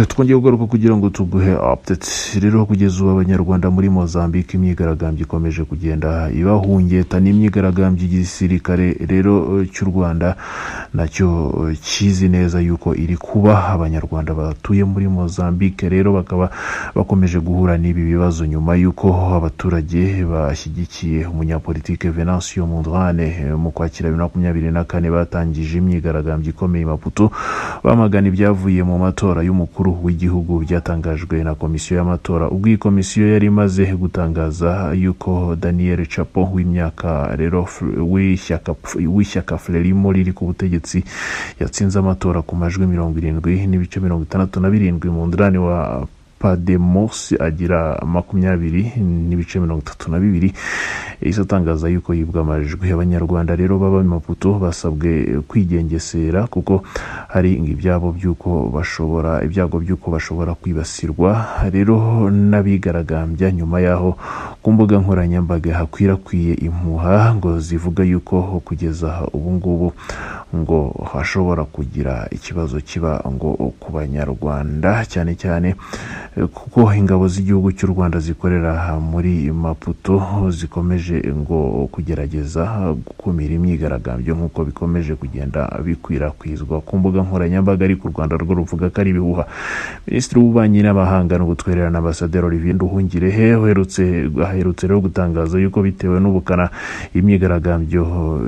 twongeye kugaruka kugira ngo tuguhe apudeti rero kugeza ubu abanyarwanda muri mozambique imyigaragambyo ikomeje kugenda ibahungeta n'imyigaragambyo y'igisirikare rero cy'u rwanda nacyo kizi neza yuko iri kuba abanyarwanda batuye muri mozambique rero bakaba bakomeje guhura n'ibi bibazo nyuma y'uko abaturage bashyigikiye umunyapolitike venansiyo mundrane mu kwakira bibiri na makumyabiri na kane batangije imyigaragambyo ikomeye i maputo bamagana ibyavuye mu matora y'umukuru w'igihugu byatangajwe na komisiyo y'amatora ubwo iyi komisiyo yari imaze gutangaza yuko daniel capo w'imyaka rero w'ishyaka w'ishyaka frelimo riri ku butegetsi yatsinze amatora ku majwi mirongo irindwi n'ibice mirongo itandatu na birindwi mu ndarani wa pademosi agira makumyabiri n'ibice mirongo itatu na bibiri yahise atangaza yuko yibwa amajwi abanyarwanda rero baba maputo basabwe kwigengesera kuko hari ibyabo by'uko bashobora ibyago by'uko bashobora kwibasirwa rero n'abigaragambya nyuma y'aho ku mbuga nkoranyambaga hakwirakwiye impuha ngo zivuga yuko kugeza ubu ngubu ngo hashobora kugira ikibazo kiba ngo ku banyarwanda cyane cyane kuko ingabo z'igihugu cy'u rwanda zikorera muri maputo zikomeje ngo kugerageza gukumira imyigaragambyo nk'uko bikomeje kugenda bikwirakwizwa ku mbuga nkoranyambaga ariko u rwanda rwo ruvuga ko ari ibihuha minisitiri w'ububanyi n'amahanga n'ubutwererane ambasaderi olivier nduhungirehe aherutse rero gutangaza yuko bitewe n'ubukana imyigaragambyo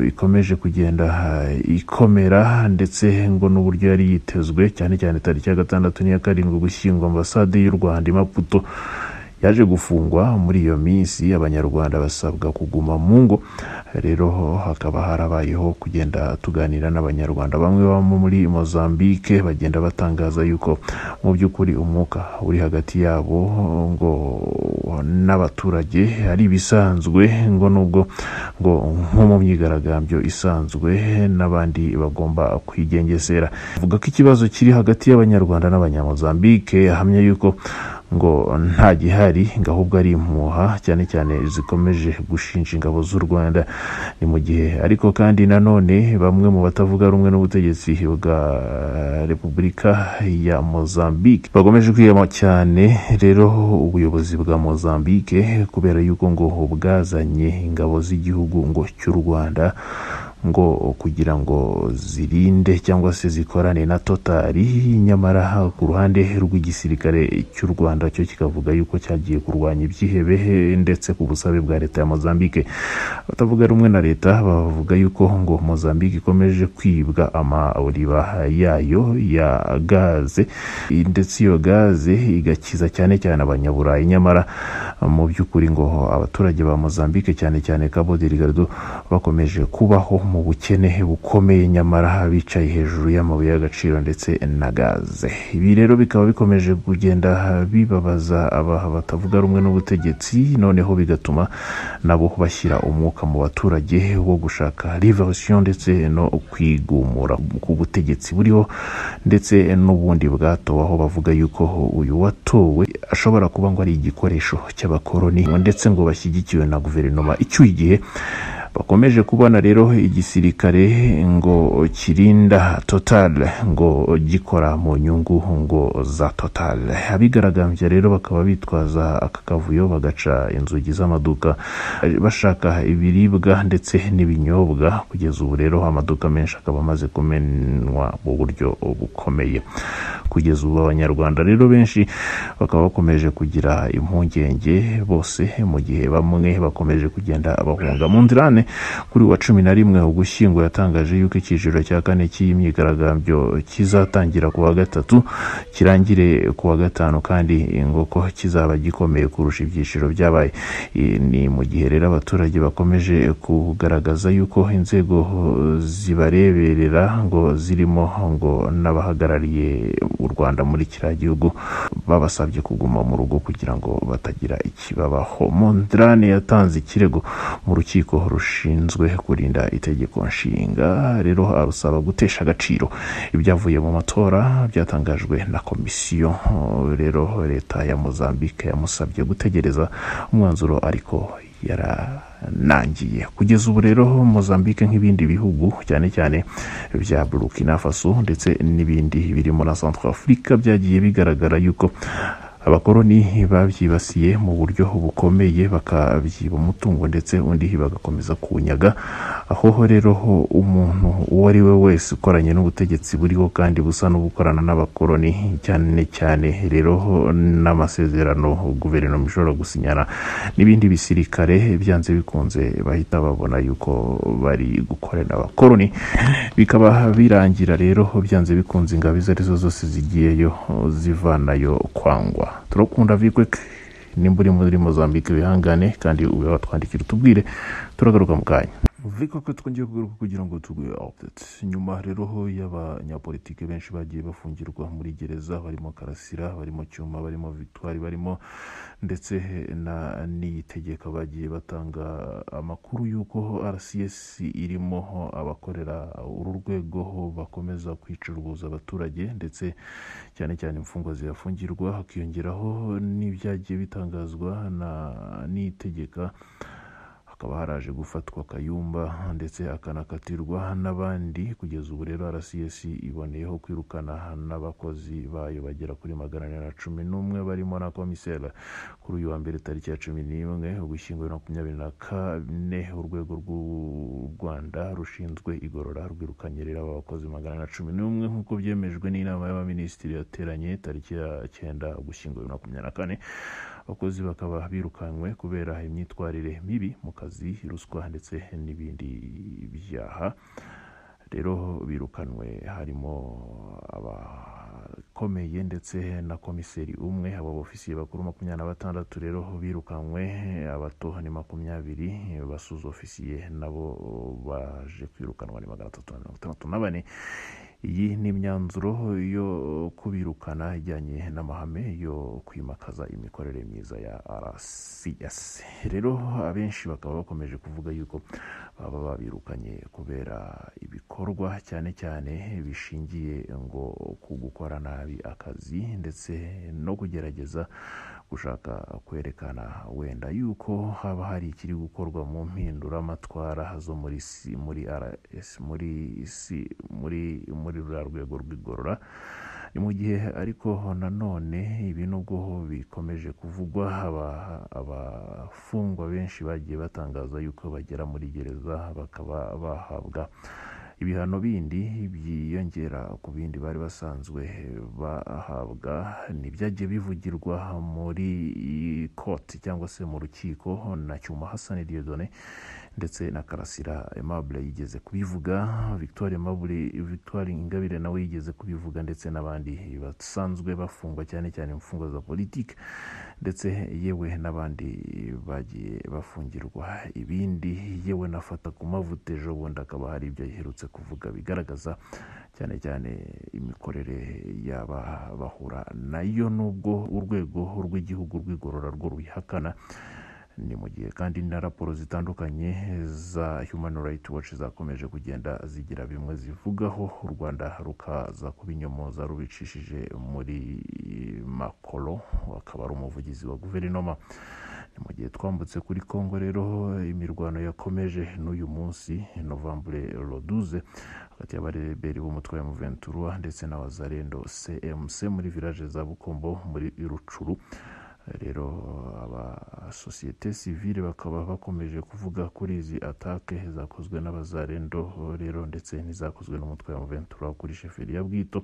ikomeje kugenda ikomera ndetse ngo n'uburyo yari yitezwe cyane cyane tariki ya gatandatu n'iya karindwi gushyingwa ambasade y'u rwanda i maputo yaje gufungwa muri iyo minsi abanyarwanda basabwa kuguma mu ngo rero hakaba harabayeho kugenda tuganira n'abanyarwanda bamwe baba muri mozambique bagenda batangaza yuko mu by'ukuri umwuka uri hagati yabo ngo n'abaturage ari ibisanzwe ngo nubwo ngo nko mu myigaragambyo isanzwe n'abandi bagomba kwigengesera avuga ko ikibazo kiri hagati y'abanyarwanda n'abanyamozambique ahamya yuko ngo nta gihari ngo ahubwo ari impuha cyane cyane zikomeje gushinja ingabo z'u rwanda ni mu gihe ariko kandi nanone bamwe mu batavuga rumwe n'ubutegetsi bwa repubulika ya mozambique bakomeje kwiyama cyane rero ubuyobozi bwa mozambique kubera yuko ngo bwazanye ingabo z'igihugu ngo cy'u rwanda ngo kugira ngo zirinde cyangwa se zikorane na totari nyamara ku ruhande rw'igisirikare cy'u rwanda cyo kikavuga yuko cyagiye kurwanya ibyihebe ndetse ku busabe bwa leta ya mozambique abatavuga rumwe na leta bavuga yuko ngo mozambique ikomeje kwibwa amariba yayo ya gaze ndetse iyo gaze igakiza cyane cyane abanyaburayi nyamara mu by'ukuri ngo abaturage ba mozambique cyane cyane cabo delgado bakomeje kubaho mu bukene bukomeye nyamara bicaye hejuru y'amabuye y'agaciro ndetse na gaze ibi rero bikaba bikomeje kugenda bibabaza aba batavuga rumwe n'ubutegetsi noneho bigatuma nabo bashyira umwuka mu baturage wo gushaka rivarisiyo ndetse no kwigumura ku butegetsi buriho ndetse n'ubundi bwatowaho bavuga yuko uyu watowe ashobora kuba ngo ari igikoresho cy'abakoroni ndetse ngo bashyigikiwe na guverinoma icyuye igihe bakomeje kubona rero igisirikare ngo kirinda totale ngo gikora mu nyungu ngo za totale abigaragambya rero bakaba bitwaza aka kavuyo bagaca inzugi z'amaduka bashaka ibiribwa ndetse n'ibinyobwa kugeza ubu rero amaduka menshi akaba amaze kumenwa mu buryo bukomeye kugeza ubu abanyarwanda rero benshi bakaba bakomeje kugira impungenge bose mu gihe bamwe bakomeje kugenda bahunga mu nzirane kuri wa cumi na rimwe ugushyingo yatangaje yuko icyiciro cya kane cy'iyi myigaragambyo kizatangira ku wa gatatu kirangire ku wa gatanu kandi ngo ko kizaba gikomeye kurusha ibyiciro byabaye ni mu gihe rero abaturage bakomeje kugaragaza yuko inzego zibareberera ngo zirimo ngo n'abahagarariye u rwanda muri kiriya gihugu babasabye kuguma mu rugo kugira ngo batagira ikibabaho mondrane yatanze ikirego mu rukiko rushinzwe rushinzwe kurinda itegeko nshinga rero arusaba gutesha agaciro ibyavuye mu matora byatangajwe na komisiyo rero leta ya mozambique yamusabye gutegereza umwanzuro ariko yara yaranangiye kugeza ubu rero mozambique nk'ibindi bihugu cyane cyane bya burkina faso ndetse n'ibindi biri muri centre afurika byagiye bigaragara yuko abakoroni babyibasiye mu buryo bukomeye bakabyiba umutungo ndetse undi bagakomeza kuwunyaga aho rero ho umuntu uwo ari we wese ukoranye n'ubutegetsi buriho kandi busa n'ubukorana n'abakoroni cyane cyane rero ho n'amasezerano guverinoma ishobora gusinyana n'ibindi bisirikare byanze bikunze bahita babona yuko bari gukorana abakoroni bikaba birangira rero ho byanze bikunze ingabo izo arizo zose zigiyeyo zivanayo kwangwa turakunda vikwek nimba uri muri mozambique bihangane kandi ube watwandikira utubwire turagaruka mu kanya viko ko twongeye kugaruka kugira ngo tuguhe update nyuma rero ho y'abanyapolitike benshi bagiye bafungirwa muri gereza barimo karasira barimo cyuma barimo victoire barimo ndetse na niyitegeka bagiye batanga amakuru y'uko rcs irimo ho abakorera uru rwego ho bakomeza kwicuruza abaturage ndetse cyane cyane imfungwa zihafungirwa hakiyongeraho n'ibyagiye bitangazwa na niyitegeka hakaba haraje gufatwa kayumba ndetse akanakatirwa n'abandi kugeza ubu rero rcs iboneyeho kwirukana n'abakozi bayo bagera kuri magana ane na cumi n'umwe barimo na komiseri kuri uyu wa mbere tariki ya cumi n'imwe ugushyingo makumyabiri na kane urwego rw'u rwanda rushinzwe igorora rwirukanye rero aba bakozi magana ane na cumi n'umwe nk'uko byemejwe n'inama y'abaminisitiri yateranye tariki ya cyenda ugushyingo makumyabiri na kane abakozi bakaba birukanwe kubera imyitwarire mibi mu kazi akazi ruswa ndetse n'ibindi byaha rero birukanwe harimo abakomeye ndetse na komiseri umwe abo bofisiye bakuru makumyabiri na batandatu rero birukanwe abato ni makumyabiri basuza ofisiye nabo baje kwirukanwa ni magana atatu na mirongo itandatu na bane iyi ni imyanzuro yo kubirukana ijyanye n'amahame yo kwimakaza imikorere myiza ya rcs rero abenshi bakaba bakomeje kuvuga yuko baba babirukanye kubera ibikorwa cyane cyane bishingiye ngo ku gukora nabi akazi ndetse no kugerageza gushaka kwerekana wenda yuko haba hari ikiri gukorwa mu mpinduramatwara zo muri si muri rs muri si muri muri ruriya rwego rw'igorora ni mu gihe ariko nanone ibi nubwo bikomeje kuvugwa abafungwa benshi bagiye batangaza yuko bagera muri gereza bakaba bahabwa ibihano bindi byiyongera ku bindi bari basanzwe bahabwa ntibyagiye bivugirwa muri koti cyangwa se mu rukiko na cyuma hasani diodone ndetse na karasira aimable yigeze kubivuga victoire aimable victoire ingabire nawe yigeze kubivuga ndetse n'abandi basanzwe bafungwa cyane cyane imfungwa za politiki ndetse yewe n'abandi bagiye bafungirwa ibindi yewe nafata ku mavuta ejo bundi akaba hari ibyo yaherutse kuvuga bigaragaza cyane cyane imikorere y'aba bahura nayo nubwo urwego rw'igihugu rw'igorora rwo rubihakana ni mu gihe kandi na raporo zitandukanye za human rights watch zakomeje kugenda zigira bimwe zivugaho u rwanda rukaza kubinyomoza rubicishije muri makoro akaba ari umuvugizi wa guverinoma ni mu gihe twambutse kuri kongo rero imirwano yakomeje n'uyu munsi novambure roduze hagati y'abareberi b'umutwe wa muventura ndetse na wazarendo cmc muri village za bukombo muri rucuru rero abasosiyete sivile bakaba bakomeje kuvuga kuri izi atake zakozwe n'abazarendo rero ndetse n'izakozwe n'umutwe wa muventura kuri sheferi ya bwito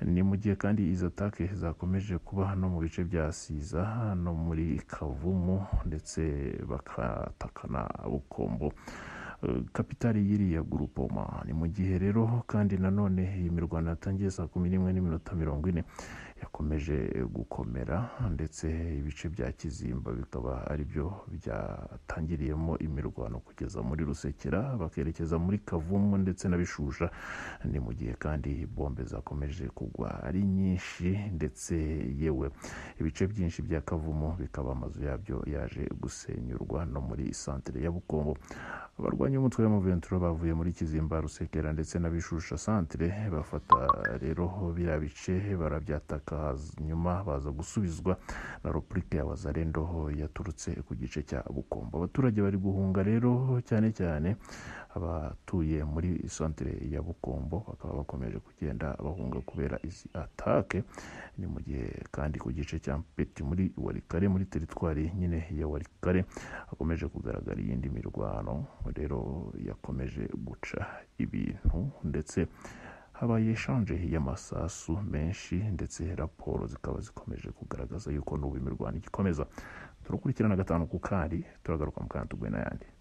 ni mu gihe kandi izi atake zakomeje kuba no mu bice bya siza no muri kavumu ndetse bakatakana bukombo kapitali y'iriya gurupoma ni mu gihe rero kandi nanone iyi mirwano yatangiye saa kumi n'imwe n'iminota mirongo ine yakomeje gukomera ndetse ibice bya kizimba bikaba aribyo byatangiriyemo imirwano kugeza muri rusekera bakerekeza muri kavumu ndetse na bishusha ni mu gihe kandi bombe zakomeje kugwa ari nyinshi ndetse yewe ibice byinshi bya kavumu bikaba amazu yabyo yaje gusenyurwa no muri santire ya bukombo abarwanya Abaturanyi b'umutwe w'amaventura bavuye muri Kizimba Rusekera ndetse na Bishusha Centre bafata rero biriya bice barabyataka nyuma baza gusubizwa na Republika ya Wazalendo yaturutse ku gice cya Bukombo abaturage bari guhunga rero cyane cyane abatuye muri centre ya Bukombo bakaba bakomeje kugenda bahunga kubera izi atake ni mu gihe kandi ku gice cya Mpeti muri Warikare muri teritwari nyine ya Warikare hakomeje kugaragara iyindi mirwano rero yakomeje guca ibintu ndetse habaye eshanje y'amasasu menshi ndetse raporo zikaba zikomeje kugaragaza yuko n'ubu imirwano igikomeza turakurikirana gatanu ku kandi turagaruka mu kanya tuguye n'ayandi